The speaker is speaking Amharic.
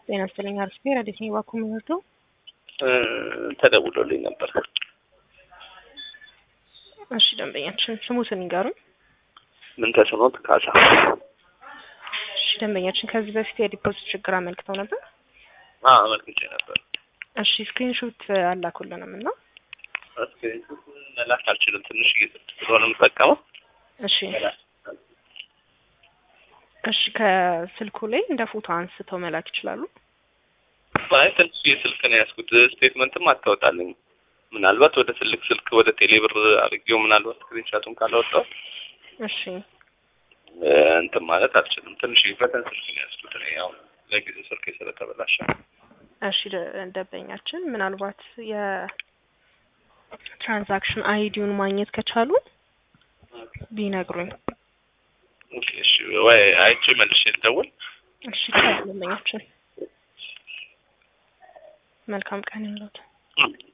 ጤና ይስጥልኝ። አርፌ ረዲት ነኝ። ባኩ የምንወደው ተደውሎልኝ ነበር። እሺ ደንበኛችን ስሙትን ይንገሩን። ምን ተስኖት ካሳ እሺ ደንበኛችን ከዚህ በፊት የዲፖዚት ችግር አመልክተው ነበር። አመልክቼ ነበር። እሺ ስክሪንሾት አላኩልንም እና ስክሪንሾት መላክ አልችልም። ትንሽ ስልክ ስለሆነ የምጠቀመው እሺ እሺ ከስልኩ ላይ እንደ ፎቶ አንስተው መላክ ይችላሉ። አይ ትንሽ ስልክ ነው ያዝኩት። ስቴትመንትም አታወጣልኝ። ምናልባት ወደ ትልቅ ስልክ ወደ ቴሌብር አድርጌው ምናልባት ስክሪንሻቱን ካላወጣው እሺ እንትን ማለት አልችልም። ትንሽ በተን ስልክ ነው ያዝኩት እኔ ያው ለጊዜው ስልክ ስለተበላሸ። እሺ ደ- ደንበኛችን ምናልባት የትራንዛክሽን አይዲውን ማግኘት ከቻሉ ቢነግሩኝ። ኦኬ እሺ፣ ወይ አይቼ መልሼ ልደውል። እሺ ይቻላል ደንበኛችን። መልካም ቀን ይሁንልዎት። እ